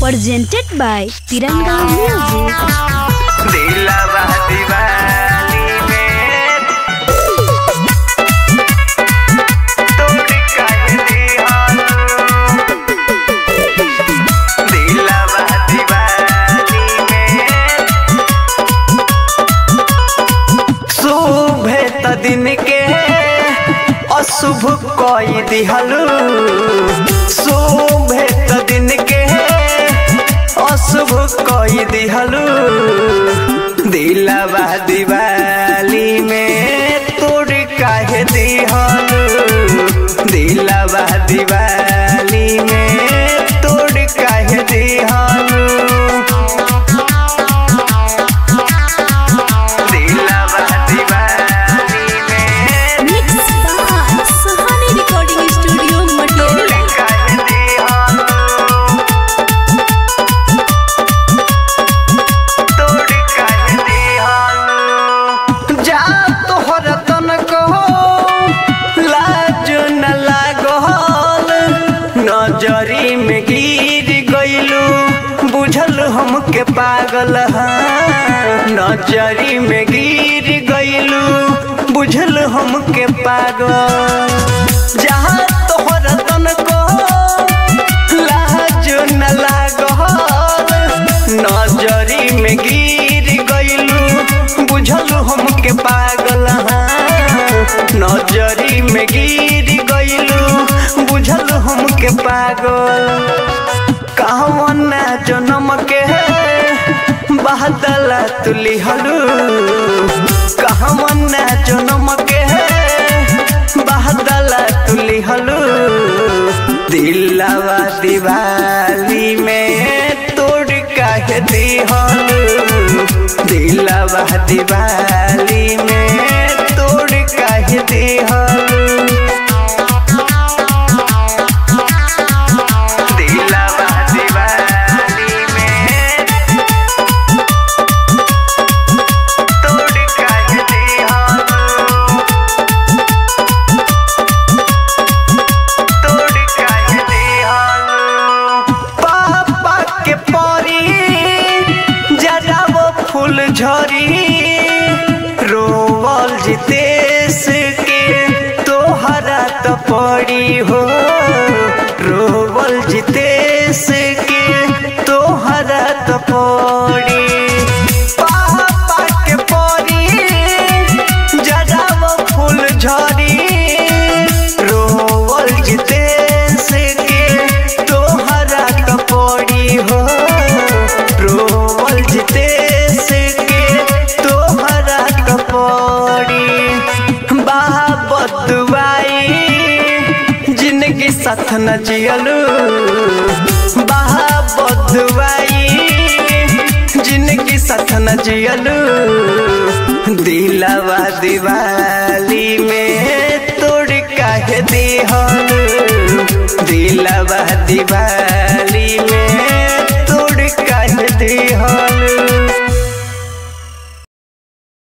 presented by Tiranga Music. दिलवा दीवानी में तोड़ काहे दिहनु दिलवा दीवानी में शुभ त दिन के अशुभ कई दिहलु शुभ त दिन के अशुभ कई दिहलु दिलवा दिवाली में तोड़ काहे दिहलु दिलवा दिवाली में तोड़ काहे दिहलु दिलवा दीवानी में Mix by Sahani Recording Studio, Material. काहे दिहनु तोड़ काहे दिहनु जा तोहर तन को लाज न लागल नजरी में गिर गइलू बुझल हमके पागल हाँ नजरी में गिर गइलू बुझल हमके पागल जहाँ तोहर तन को लाज न लागल नजरी में गिर गइलू बुझल हमके पागल हाँ नजरी में गिर गइलू बुझल हमके पागल कहवन जन्म के बहदला तुली हलू कहवन जन्म के बहदला तुली हलू दिलवा दिवाली में तोड़ काहे दिहलू दिलवा दिवाली में तोड़ काहे दिहलू दिलवा दीवानी में तोड़ काहे दिहनु तोड़ काहे दिहनु पापा के परी जरा वो फूल झरी रोवल जितेश के तोहरा तो पड़ी हो रोवल जितेश के तोहरा तो पड़ी पापा के परी जरा वो फूल झरी रोवल जितेश के तोहरा तो पड़ी हो रोवल जितेश के तोहरा तो पड़ी बाबतुआई जिंदगी साथ न जियलू बाबतुआई जिंदगी साथ न जियलू दिलवा दिवाली में तोड़ काहे दिहलू दिलवा दिवाली